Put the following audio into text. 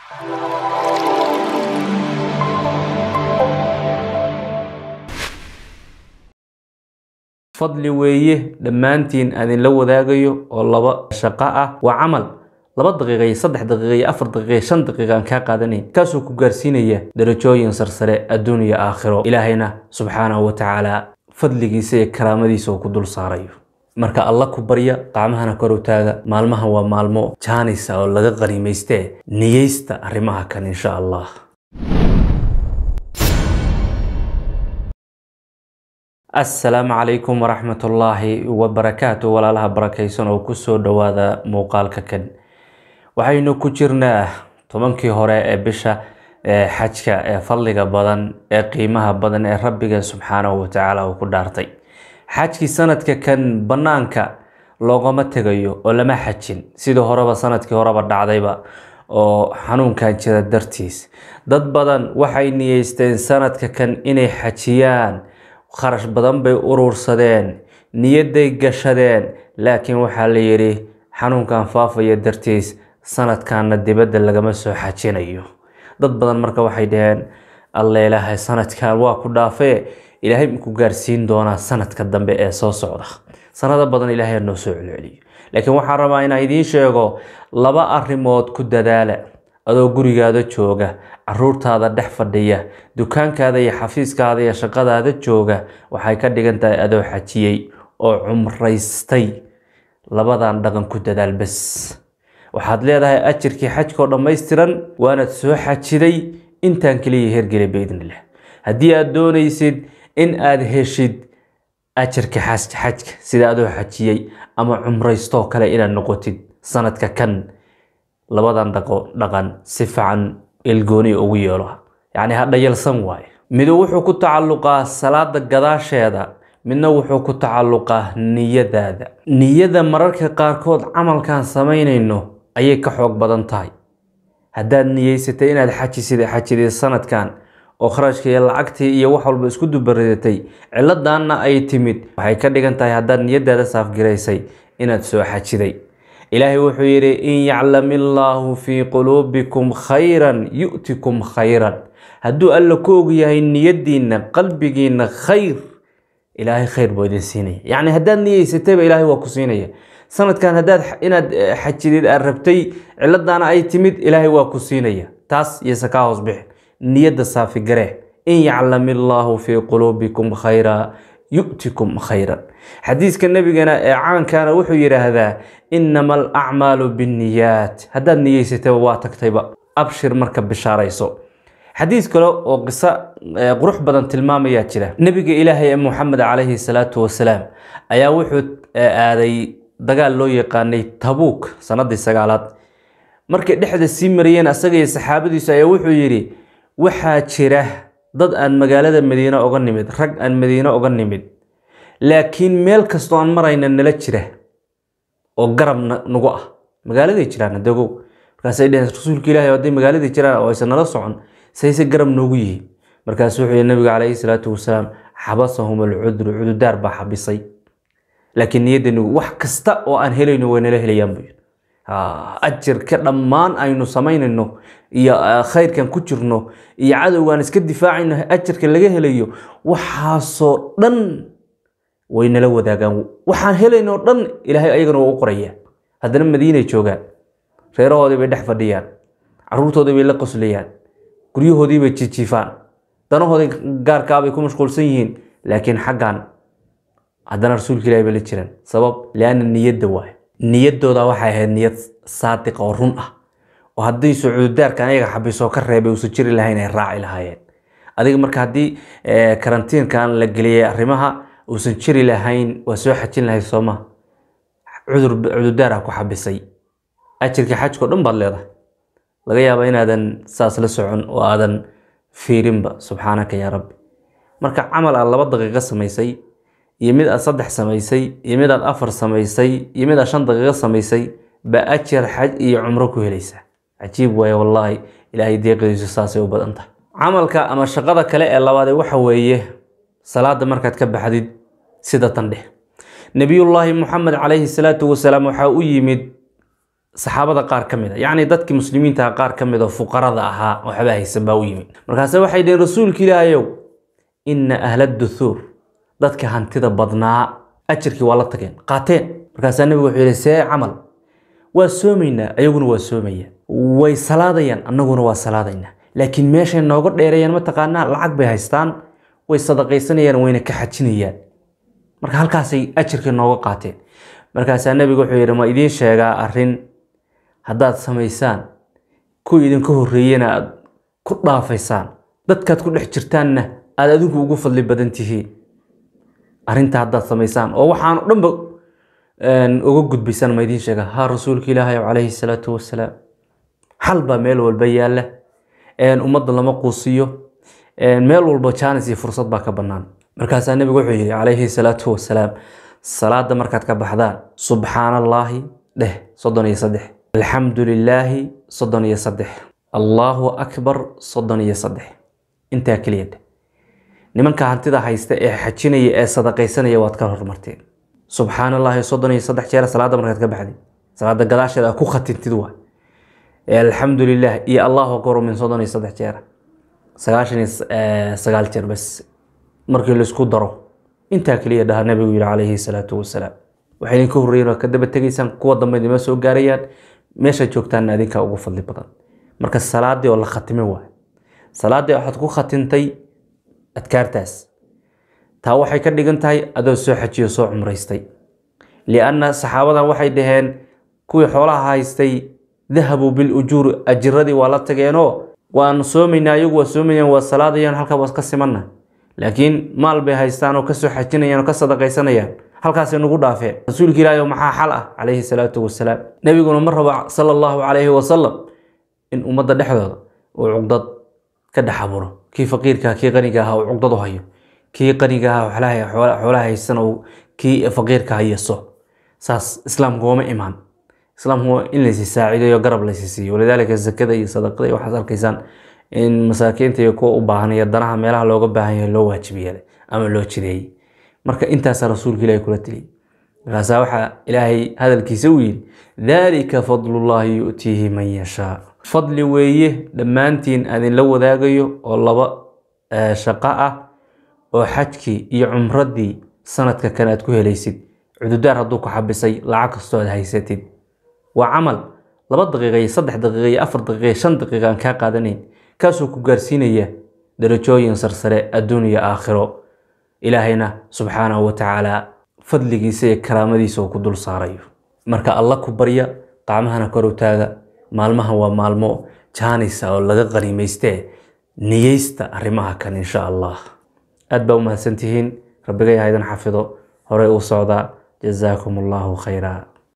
fadli weeye dhammaantiin adinla wadaagayo oo laba shaqo ah waa camal laba daqiiqa iyo saddex daqiiqa iyo afar daqiiqa iyo shan daqiiqa aan kaa qaadanayn kaasuu ku gaarsiinaya darajooyin sarsare adduun iyo aakhiro ilaahayna subxaanahu wa tacaala fadligiisa iyo karaamadiisa uu ku dul saarayo marka alla ku barya qaamahana kor u taaga maalmahan waa maalmo jaanisa oo laga qaniimaystee niyeysta arrimaha kan insha allah assalaamu calaykum waraxmatullaahi wabarakaatu walaalaha barakaysan oo kusoo dhowaada muuqaalka kan waxaynu ku jirnaa tobankii hore ee bisha ee xajka ee fadliga badan ee qiimaha badan ee rabbiga subxaanahu watacaala uu ku dhaartay xajkii sanadka kan bannaanka loogama tegayo oo lama xajin sidii horeba sanadkii horeba dhacdayba oo xanuunkan jira dartiis dad badan waxay niyeysteen sanadka kan inay xajiyaan kharash badan bay urursadeen niyadday gashadeen laakiin waxaa la yidhi xanuunkan faafaya dartiis sanadkanna dibadda lagama soo xajinayo dad badan marka waxay dhaheen alla ilaahay sanadkan waa ku dhaafee ilaahay maku gaarsiin doonaa sanadka dambe ee soo socda sanado badan ilaahay noo soo celceliyo laakiin waxaan rabaa inaan idiin sheego laba arrimood ku dadaala adoo gurigaada jooga caruurtaada dhex fadhiya dukaankaada iyo xafiiskaada iyo shaqadaada jooga waxay ka dhigan tahay adoo xajiyey oo cumraystay labadan dhaqan ku dadaal bes waxaad leedahay ajirkii xajkoo dhammaystiran waanaad soo xajiday intaan keliya hergelay biidnillah haddii aad doonaysid in aad heshid ajarka xajka sida adoo xajiyey ama cumraystoo kale inaad noqotid sanadka kan labadan dhaqo dhaqan si fiican ilgooni ugu yeelo yacni ha dhayalsan waaye midu wuxuu ku tacalluqaa salaada gadaasheeda midna wuxuu ku tacalluqaa niyadaada niyada mararka qaarkood camalkan samaynayno ayay ka xoog badan tahay haddaad niyeysatay inaad xajisid xajidid sanadkan oo kharashka iyo lacagtii iyo wax walba isku dubaridatay ciladanna ay timid waxay ka dhigan tahay haddaad niyadaada saafgiraysay inaad soo xajiday ilaahay wuxuu yidhi in yaclam illaahu fii quluubikum khayran yu'tikum khayran hadduu alla ku og yahay niyadiinna qalbigiinna khayr ilaahay khayr buu idin siinaya yacni haddaad niyeysatayba ilaahay waa ku siinaya sanadkan haddaad inaad xajidid aad rabtay ciladaana ay timid ilaahay waa ku siinaya taas iyose kaa hoos bixin niyadda saafigaree in yaclam illaahu fii quluubikum khayra yu'tikum khayran xadiiska nabigana ee caankana wuxuu yidhaahdaa inama alacmaalu binniyaat haddaad niyeysatayba waa tagtayba abshir marka bishaarayso xadiis kale oo qiso qurux badan tilmaamayaa jira nebiga ilaahay ee muxamed calayhi salaatu wasalaam ayaa wuxuu aaday dagaal loo yaqaanay tabuuk sanadii sagaalaad markay dhexda sii mariyeen asaga iyo saxaabadiisu ayaa wuxuu yidhi waxaa jira dad aan magaalada madiine oga nimid rag aan madiine oga nimid laakiin meel kastoo aan marayna nala jira oo garab nagu ah magaaladay jiraan adogow markaasay dheheen rasuulka ilahi hadday magaaladii jiraan oo aysan nala socon sayse garab noogu yihiin markaasu wuxuu yihi nabiga calayhi salaatu wasalaam xabasahum alcudru cududaar baa xabisay laakiin niyaddanigu wax kasta oo aan helayno way nala helayaan buu yidhi ajirka dhammaan aynu samaynayno iyo khayrkan ku jirno iyo cadowgaan iska difaacayno ajirka laga helayo waxaasoo dhan way nala wadaagaan waxaan helaynoo dhan ilaahay ayagana waa u qoraya haddana madiinay joogaan reerahoodii bay dhex fadhiyaan caruurtoodii bay la qoslayaan guryahoodii bay jijiifaan danahoodii gaarkaabay ku mashquulsan yihiin laakiin xaggan haddana rasuulka ilahi bay la jiraan sabab lianna niyadda waay niyadooda waxay ahayd niyad saadiqa oo run ah oo haddii sucuudaarkan ayaga xabisoo ka reebay uusan jiri lahayn ay raaci lahaayeen adiga marka haddii karantiinkan la geliyay arrimaha uusan jiri lahayn waa soo xajin lahayd sooma cudurdaara ku xabisay ajirka xajkao dhan baad leedahay laga yaaba inaadan saas la socon oo aadan fiirinba subxaanaka yaa rabbi marka camal aad laba daqiiqo samaysay iyo mid aad saddex samaysay iyo mid aad afar samaysay iyo mid aad shan daqiiqo samaysay baa ajar xaj iyo cumro ku helaysaa cajiib waaye wallaahi ilaahay deeqdiisu saasay u badan tahay camalka ama shaqada kale ee labaadee waxa weeye salaada markaad ka baxdid sida tan dheh nebiyullaahi muxamed calayhi salaatu wasalaam waxaa u yimid saxaabada qaar ka mid a yacni dadkii muslimiinta qaar ka mid oo fuqarada ahaa waxba haysan baa u yimid markaase waxay dhaheen rasuulka ilaahayow ina ahla duthuur dadka hantida badnaa ajirkii waa la tageen qaateen markaasaa nebigu wuxuu yihi see camal waa soomaynaa ayaguna waa soomaya way salaadayaan annaguna waa salaadaynaa laakiin meeshay nooga dheereeyaan mataqaanaa lacag bay haystaan way sadaqaysanayaan wayna ka xajinayaan marka halkaasay ajirkii nooga qaateen markaasaa nebigu wuxuu yidhi ma idiin sheegaa arrin haddaad samaysaan kuwii idinka horreeyena aad ku dhaafaysaan dadkaad ku dhex jirtaanna aad adinku ugu fadli badan tihiin arrinta haddaad samaysaan oo waxaan o dhanba uga gudbaysaan ma idiin sheegaa ha rasuulka ilaahay calayhi salaatu wasalaam xal baa meel walba yaalla ummadda lama quusiyo meel walba jaanis iyo fursad baa ka bannaan markaasaa nebigu wuxuu yidhi calayhi salaatu wasalaam salaada markaad ka baxdaan subxaana allaahi dheh soddon iyo saddex alxamdu lilaahi soddon iyo saddex allaahu akbar soddon iyo saddex intaa keliya dheh nimanka hantida haysta ee xajinaya ee sadaqaysanaya waad ka hormarteen subxaana allaahi soddon iyo saddex jeer salaada markaad ka baxdid salaada gadaasheeda aad ku khatintid waay alxamdu lilah iyo allahu akbar min soddon iyo saddex jeer sagaashan iyo sagaal jeer bas markii laisku daro intaa keliya dhaha nabigu yihi calayhi salaatu wasalaam waxay idinka horreeyeen waa ka daba tegaysaan kuwa dambe idima soo gaarayaan meesha joogtaanna adinkaa ugu fadli badan marka salaadii oo la khatime waay salaadii waxaad ku khatintay adkaartaas taa waxay ka dhigan tahay adoo soo xajiyo soo cumraystay lianna saxaabadan waxay dhaheen kuwii xoolaha haystay dahabuu bilujuuri ajiradii waa la tageenoo waan soomaynaa ayagu waa soomayaan waa salaadayaan halkaa waa ka simanna laakiin maal bay haystaan oo kasoo xajinayaan oo ka sadaqaysanayaan halkaasay nagu dhaafeen rasuulka ilaahi maxaa xal ah calayhi salaatu wasalaam nebiguna ma rabo sala allahu calayhi wasalam in ummadda dhexdooda uu cugdad ka dhex aburo kii faqiirka kii qaniga ahaa uu cugdad u hayo kii qaniga ahaa xoolaha haysan uu kii faqiirka hayaso saas islaamku wama imaan islaamku waa in laysi saaciidayo garab laysi siiyo walidaalika zakada iyo sadaqada iyo waxaad arkaysaan in masaakiinta iyo kuwa u baahan iyo danaha meelaha looga baahan yahay loo waajib yeelay ama loo jireeyey marka intaasaa rasuulka ilaahi kula teliyay markaasaa waxaa ilaahay hadalkiisa u yidhi daalika fadlullaahi yu'tiihi man yashaa fadli weeye dhammaantiin adinla wadaagayo oo laba shaqo ah oo xajkii iyo cumradii sanadka kan aad ku helaysid cududaar hadduu ku xabisay lacag kastoo aad haysatid waa camal laba daqiiqa iyo saddex daqiiqa iyo afar daqiiqa iyo shan daqiiqa aan kaa qaadanayn kaasoo ku gaarsiinaya darajooyin sarsare adduun iyo aakhiro ilaahayna subxaanahu wa tacaala fadligiisa iyo karaamadiisa uu ku dul saarayo marka alla ku barya qacmahana kor u taaga maalmahan waa maalmo jaanisa oo laga qaniimaystee niyeysta arrimaha kan insha allah aad baa u mahadsantihiin rabbigay haydan xafido horey u socdaa jazaakum allahu khayra